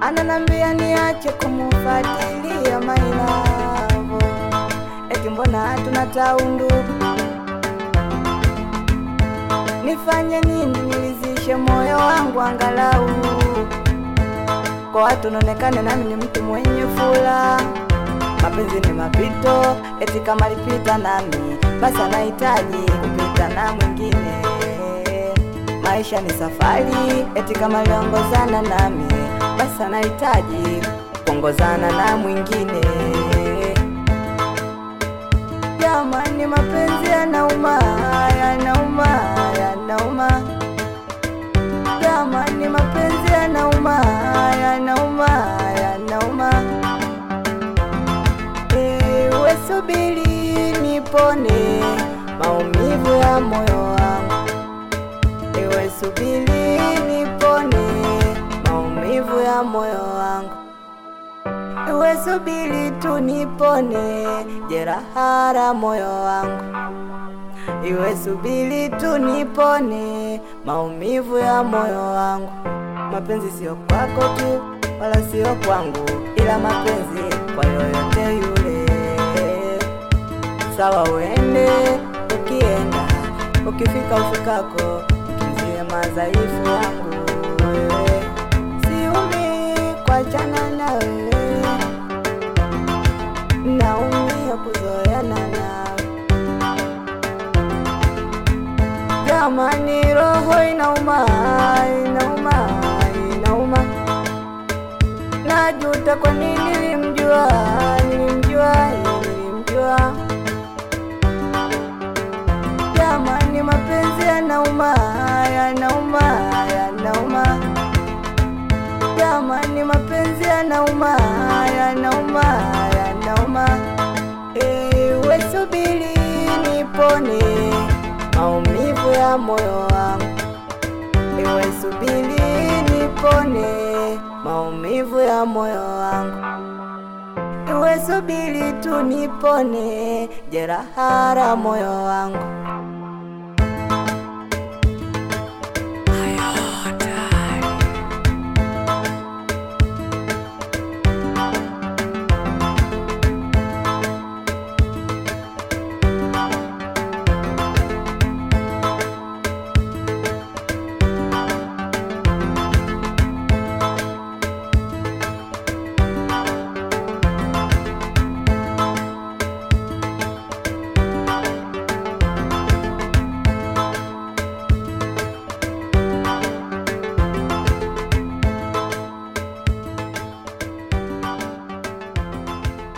ananambia niache kumufuatilia mailavo, eti mbona tuna taundu nifanye nini nilizishe moyo wangu angalau kwa watu naonekane nami ni mtu mwenye fula. Mapenzi ni mapito, eti kama lipita nami basi anahitaji kupita na mwingine. Maisha ni safari, eti kama liongozana nami basi anahitaji kuongozana na mwingine. Jamani, mapenzi yanauma, yanauma, yanauma. Jamani, mapenzi yanauma, yanauma, yanauma. Ewe subiri nipone maumivu ya moyo wangu, ewe subiri nipone maumivu ya moyo wangu, ewe subiri tu nipone jeraha la moyo wangu, iwe subiri tu nipone maumivu ya moyo wangu. Mapenzi sio kwako tu wala sio kwangu, ila mapenzi kwa yoyote yule. Sawa, uende ukienda, ukifika ufikako, mtunzie madhaifu yangu wewe, siumi kuachana na wewe, naumia kuzoeana nawe. Jamani, roho inauma, inauma, inauma. Najuta kwa nini nilimjua, nilimjua, nilimjua. Jamani, mapenzi yanauma, yanauma, yanauma. Jamani, mapenzi yanauma, yanauma, yanauma. Ewe subiri nipone maumivu ya moyo wangu, ewe subiri nipone maumivu ya moyo wangu, ewe subiri tu nipone jeraha la moyo wangu.